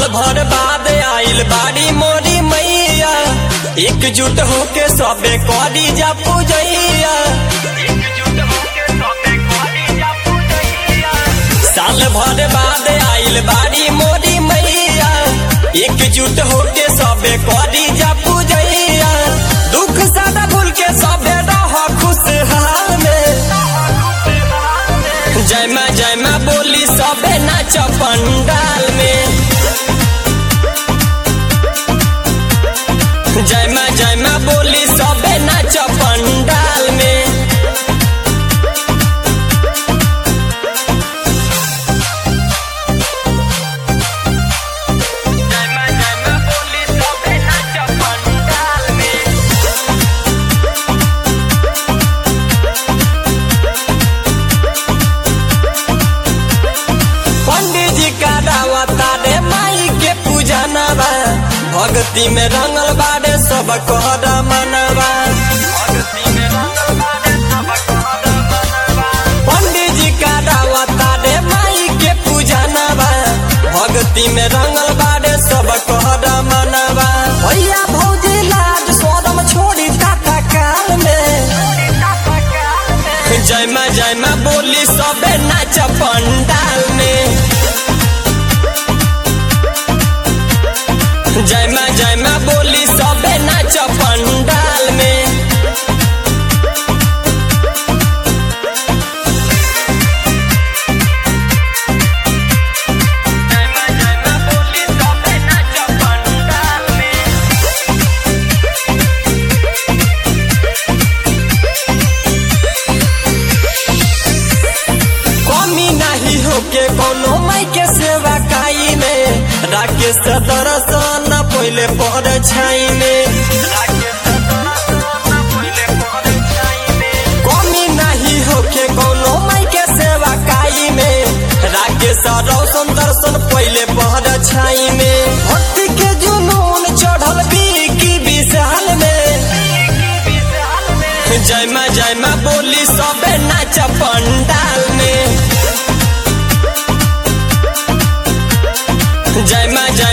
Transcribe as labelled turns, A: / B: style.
A: भर बाद आइल बाड़ी मोरी मैया एकजुट होके सबे करी जा पूजैया साल भर बाद आइल बाड़ी मोरी मैया एकजुट होके सबे करी जा पूजैया दुख सादा भूल के सबे रह खुशहाल में जय माँ जय माँ बोली सबे नाच पंडाल में जय माँ जय माँ बोली सबे नाच पंडाल में जय माँ जय माँ बोली सबे नाच पंडाल में पंडित जी का दावता रे माई के पूजा नवा भक्ति में रंगल बाड़े सब कहर मनवा पंडित जी का दावता रे माई के पूजा नवा भक्ति में रंगल बाड़े सब कहर मनवा भैया भौजी लाज सोदम छोड़ी टाटा काल में जय माँ जय माँ बोली सबे नाच पंडाल में जय माँ जय माँ बोली सबे नाच पंडाल में जय माँ जय माँ बोली सबे नाच पंडाल में कमी नहीं होके कोनो माई के सेवा काई में राकेश दर्शन पहले पर छाई में कमी नहीं होके कोनो माई के सेवा काई में राकेश रोशन दर्शन पहले पर छाई में भक्ति के जुनून चढ़ल की विशाल में जय माँ जय माँ बोली सबे नाच पंडाल में जय माँ जय